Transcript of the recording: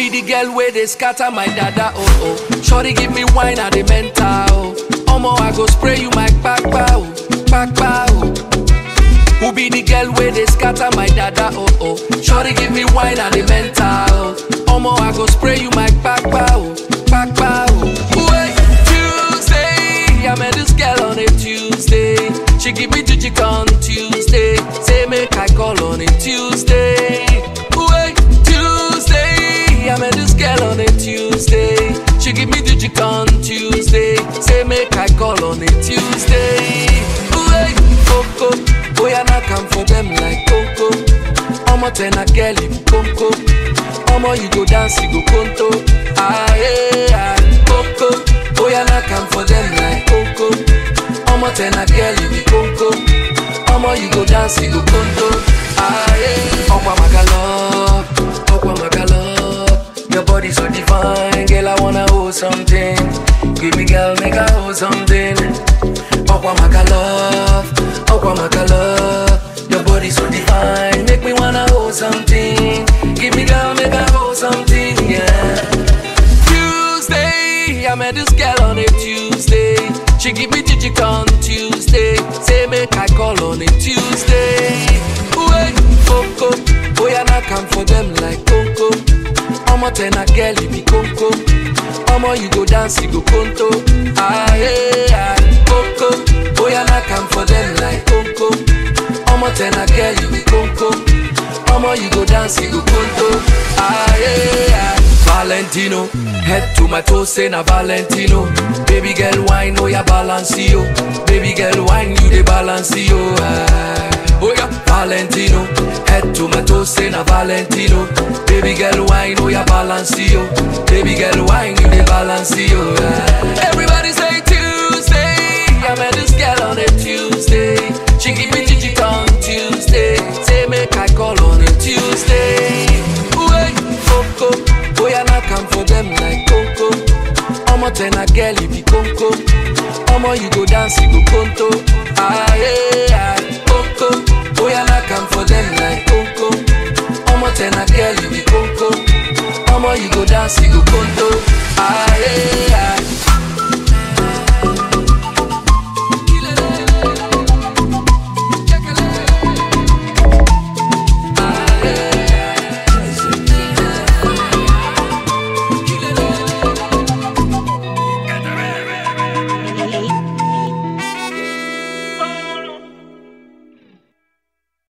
be the girl where they scatter my dada oh oh. Shorty give me wine and the mental oh. Omo I go spray you my kpakpa oh, kpakpa oh. Who be the girl where they scatter my dada oh oh. Shorty give me wine and the mental oh. Omo I go spray you my kpakpa oh, kpakpa oh. Wait, Tuesday, I met this girl on a Tuesday. She give me jijik on Tuesday. Say make I call on a Tuesday. Wait, Tuesday, I met this girl on a Tuesday. She give me jijik on Tuesday. Say make I call on a Tuesday. Wait, Coco, boy I not come for them like Coco. Omo ten a girl you Coco. Omo you go dance you go conto. Ah yeah, Coco, boy I not come for them like Coco. Omo ten a girl you be Coco. Omo you go dance you go conto. Ah yeah, Okwa Magalop, Okwa Magalop. Your body so divine, girl I wanna hold something. Give me girl make I hold something. Okwa Magalop, Okwa Magalop. Your body so divine, make me wanna hold something. Give me girl make I hold something, yeah. Tuesday, I met this girl on a Tuesday. She give me jijik on Tuesday. Say make I call on a Tuesday. Wait, Coco, boy I not come for them like Coco. Omo ten a girl you be Coco. Omo you go dance you go conto. Ah yeah, Coco, boy I not come for them like Coco. Omo ten a girl you be Coco. Omo you go dance you go conto. Ah yeah. Valentino, head to my toes, say na Valentino. Baby girl, wine, oh yeah, balance yo. Baby girl, wine, you the balance yo. Ah. Oh yeah, Valentino, head to my toes, say na Valentino. Baby girl, wine, oh yeah, balance yo. Baby girl, wine, you the balance yo. Ah. Everybody say Tuesday, I met this girl on a Tuesday. She give me jijik on Tuesday. Say make I call on a Tuesday. Wait, Coco. Boy, I not come for them like Coco. Omo ten a girl you be Coco. Omo you go dance you go conto. Ah yeah, Coco. Boy, I not come for them like Coco. Omo ten a girl you be Coco. Omo you go dance you go conto. Ah yeah.